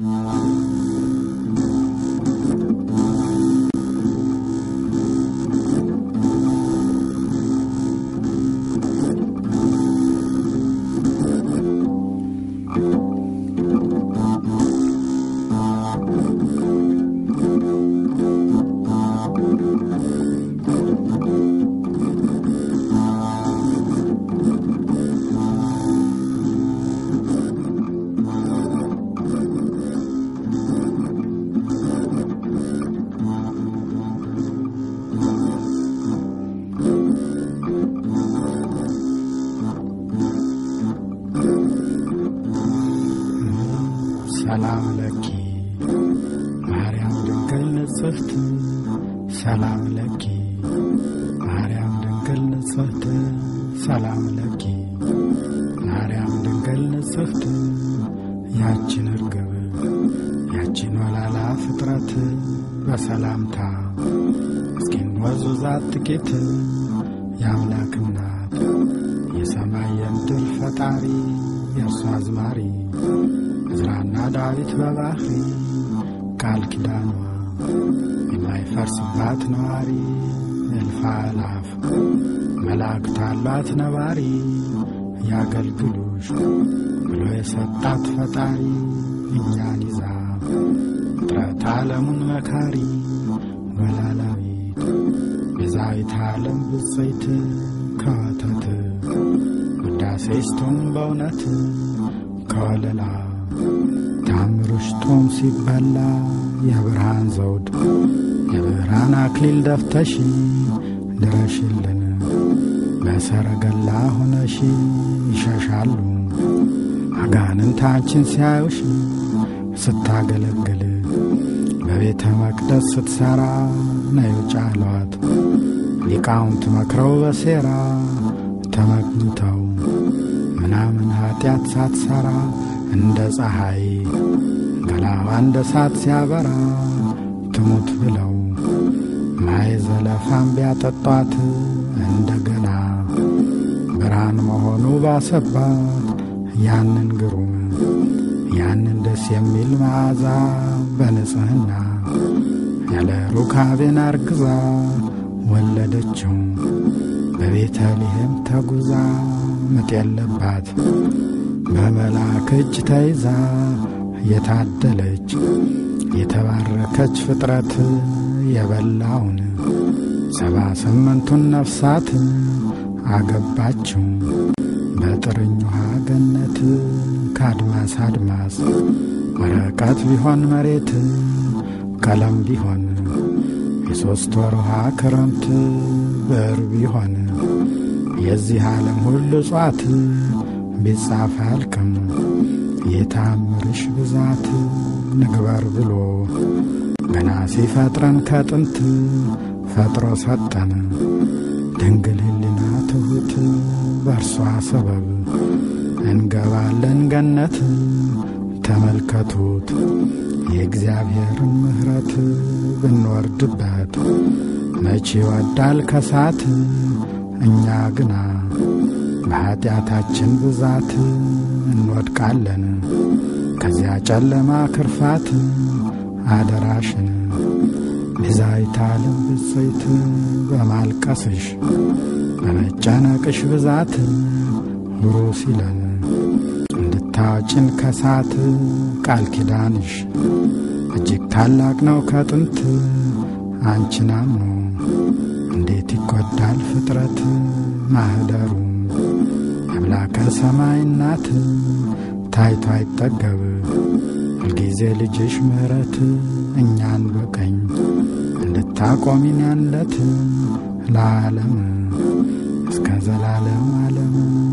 ሰላም ለኪ ማርያም ድንግል ንጽሕት ሰላም ለኪ ማርያም ድንግል ንጽሕት ሰላም ለኪ ማርያም ድንግል ንጽሕት ያችን እርግብ ያችን ወላላ ፍጥረት በሰላምታ እስኪን ወዙዛት ጥቂት የአምላክ እናት የሰማይ የምድር ፈጣሪ የእርሷ አዝማሪ ዕዝራና ዳዊት በባሕሪ ቃል ኪዳኗ የማይፈርስባት ነዋሪ እልፍ አእላፍ መላእክት አሏት ነባሪ ያገልግሉሽ ብሎ የሰጣት ፈጣሪ እኛን ይዛ ፍጥረት ዓለሙን መካሪ ወላላዊት ቤዛዊት ዓለም ብፅዕት ከወተት ውዳሴ ስቶም በእውነት ከወለላ ታምሮሽ ጦም ሲበላ የብርሃን ዘውድ የብርሃን አክሊል ደፍተሽ ድረሽልን በሰረገላ ሆነሽ ይሸሻሉ አጋንንታችን ሲያዩሽ ስታገለግል በቤተ መቅደስ ስትሠራ ነዩ ጫሏት ሊቃውንት መክረው በሴራ ተመግኝተው ምናምን ኀጢአት ሳትሠራ እንደ ፀሐይ ገላዋ እንደ ሳት ሲያበራ ትሙት ብለው ማይ ዘለፋም ቢያጠጧት እንደገና ብርሃን መሆኑ ባሰባት ያንን ግሩም ያንን ደስ የሚል መዓዛ በንጽሕና ያለ ሩካቤን አርግዛ ወለደችው በቤተልሔም ተጉዛ ምጥ የለባት በመልአክ እጅ ተይዛ የታደለች የተባረከች ፍጥረት የበላውን ሰባ ስምንቱን ነፍሳት አገባችው በጥርኝ ውሃ ገነት ከአድማስ አድማስ ወረቀት ቢሆን መሬት ቀለም ቢሆን የሦስት ወር ውሃ ክረምት ብዕር ቢሆን የዚህ ዓለም ሁሉ እጽዋት ቢጻፍ አልቅም የታምርሽ ብዛት ንግበር ብሎ ገና ሲፈጥረን ከጥንት ፈጥሮ ሰጠን ድንግል ሕሊና ትሑት በእርሷ ሰበብ እንገባለን ገነት ተመልከቱት የእግዚአብሔርን ምሕረት ብንወርድበት መቼ ይወዳል ከሳት እኛ ግና በኀጢአታችን ብዛት እንወድቃለን ከዚያ ጨለማ ክርፋት አደራሽን ቤዛዊተ ዓለም ብፅዕት በማልቀስሽ በመጨነቅሽ ብዛት ሁሩ ሲለን እንድታወጭን ከሳት ቃል ኪዳንሽ እጅግ ታላቅ ነው ከጥንት አንቺን አምኖ እንዴት ይጐዳል ፍጥረት ማኅደሩ አምላከ ሰማይ እናት ታይቶ አይጠገብ ሁልጊዜ ልጅሽ ምሕረት እኛን በቀኝ እንድታቆሚን ያለት ለዓለም እስከ ዘላለም ዓለም